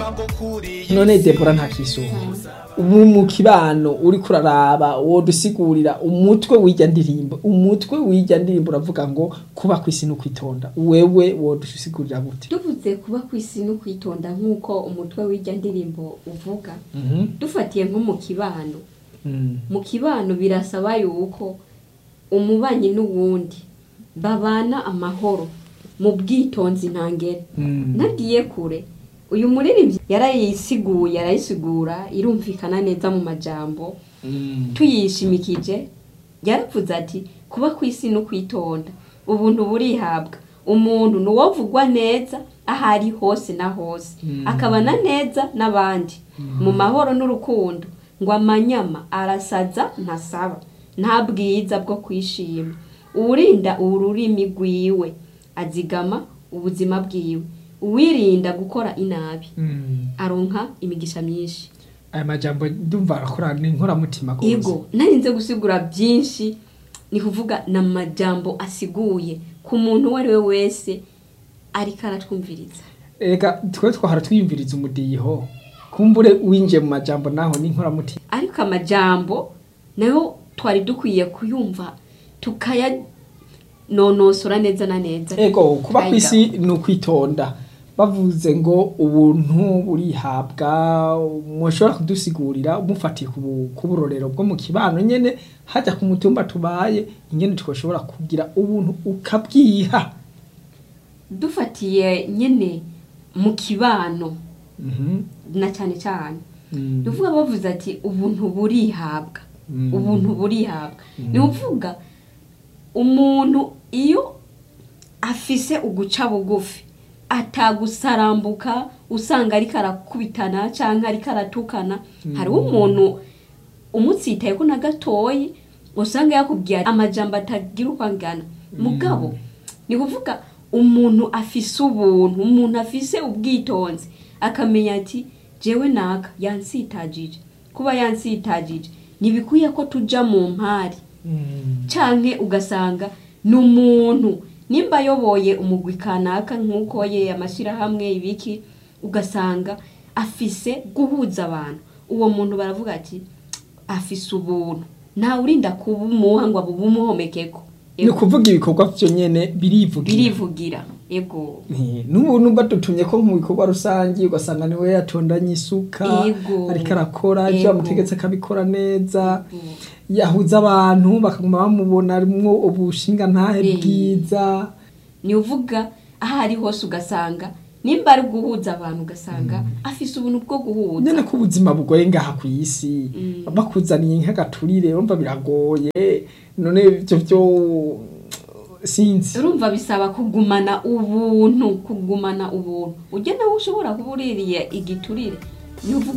none debora nta kisuba ubu mu kibano uri kuraraba wodusigurira umutwe w'ijya ndirimbo umutwe w'ijya ndirimbo uravuga ngo kuba ku isi no kwitonda wewe wodusigurira gute tuvuze kuba ku isi no kwitonda nk'uko umutwe w'ijya ndirimbo uvuga Mhm. dufatiye nko mu kibano Mm. mu kibano birasaba yuko umubanyi n'uwundi babana amahoro mu bwitonzi ntangere Mm. nagiye kure uyu muririmbyi yarayisiguye arayisigura irumvikana neza mu majambo Mm. tuyishimikije yaravuze ati kuba ku isi no kwitonda ubuntu burihabwa umuntu ni uwovugwa neza aho ari hose na hose Mm. akabana neza n'abandi mu mahoro n'urukundo ngo amanyama arasaza ntasaba nta bwiza bwo kwishima uwurinda ururimi rwiwe azigama ubuzima bwiwe uwirinda gukora inabi Mm. aronka imigisha myinshi aya majambo ndumva arakora ni inkoramutima rwose. ego narinze gusigura byinshi ni kuvuga ni amajambo asiguye ku muntu uwo ari we wese ariko aratwumviriza ega twe twahora twiyumviriza umudiho kumbure winjiye mu majambo naho ni inkoramutima ariko amajambo nayo twari dukwiye kuyumva tukayanonosora neza na neza ego kuba ku Ayiga. isi ni ukwitonda bavuze ngo ubuntu burihabwa mushobora kudusigurira umufatiye ku bu- ku burorero bwo mu kibano nyene hajya ku mutumba tubaye ingene twashobora kugira ubuntu ukabwiha dufatiye nyine mu kibano Mhm. na cyane cyane Mm. ni ukuvuga bavuze ati ubuntu burihabwa Mm. ubuntu burihabwa ni ukuvuga umuntu iyo afise uguca bugufi atagusarambuka usanga ariko arakubitana cyangwa ariko aratukana hariho umuntu umutsitaye ko na gatoyi usanga yakubwiye amajambo atagira uko angana mugabo ni kuvuga umuntu afise ubuntu umuntu afise ubwitonzi akamenya ati jewe naka yansitagije kuba yansitagije ntibikwiye ko tuja mu mpari Mm. canke ugasanga ni umuntu nimba ayoboye umugwi kanaka nk'uko ye amashyirahamwe ibiki ugasanga afise guhuza abantu uwo muntu baravuga ati afise ubuntu ntawe urinda kubumuha ngo abumuhomekeko ni ukuvuga ibikorwa vyo nyene birivugira birivugira ego Eh, n'ubuntu badutumye ko mu bikorwa rusange ugasanga niwe yatondanye isuka Ego. ariko arakora ivyo Ego. bamutegetse akabikora neza yahuza abantu bakaguma bamubona arimwo ubushinga ntahe Eh. bwiza ni uvuga aho ari hose ugasanga nimba ari guhuza abantu ugasanga afise ubuntu bwo guhuza nyene ko ubuzima bugoye ngaha ku isi Mm. bakuzaniye nk'agaturire urumva biragoye none ivyo vyo sinzi urumva bisaba kugumana ubuntu kugumana ubuntu ujya nawe ushobora kuba uririye igiturire ni uvuga